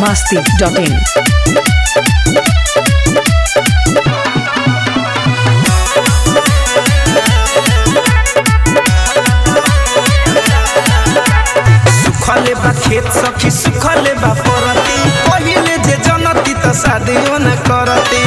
masti.in. सुखले बा खेत सखी सुखले बा परती पहिले जे जनती त शादियो न करती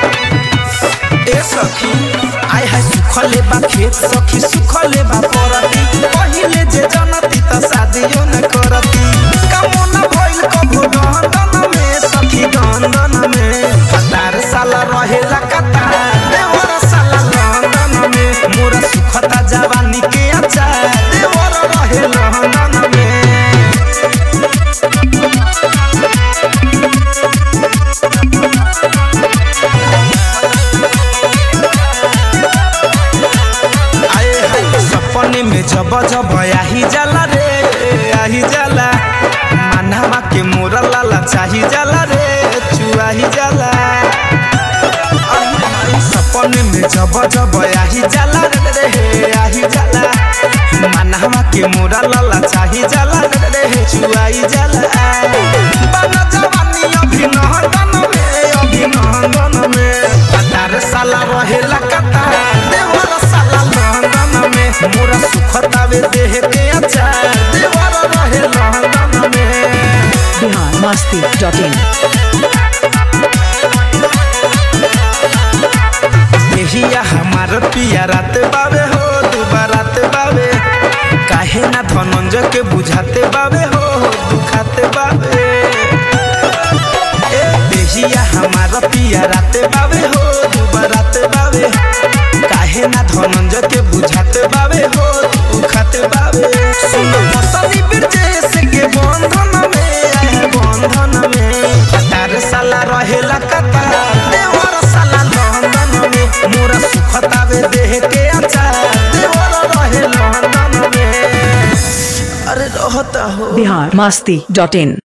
ए सखी आय हाय सुखले बा खेत सखी सुखले बा परती पहिले जे जनती त शादियो न करती कामना भइल कभो दहन में सखी दहन में कतार साला रहेला कतार देवर साला लंदन में मोरा सुखता जवानी के अचार देवर रहे लंदन में आए हाय सपने में जब जब आही जाला रे आही जाला मानवा के मोरा लाला चाही जाला रे चुआही जाला आही हाय सपने में जब जब आही जाला रे रे आही जाला मानवा के मोरा लाला चाही जाला रे रे चुआही जाला बना जवानी अभिनंदन में अभिनंदन में कतार साला रहेला कतार देवर साला लंदन में मोरा सुखतावे देह के अचार देवर रहे लंदन में Bihar masti.in. यहिया हमार पिया रात बावे हो दुबारात बावे काहे ना धनंजय के बुझाते बावे हो दुखाते बावे ए देहिया हमार पिया रात बावे हो दुबारात बावे काहे ना धनंजय के बुझाते बावे हो दुखाते बावे सुन मसली बिरजेश के बंधन में आए बंधन में कतार साला रहेला कतार देवर साला लंदन में मोरा सुखतावे देह के अचार देवर रहे लंदन में अरे रहता हो Bihar masti.in.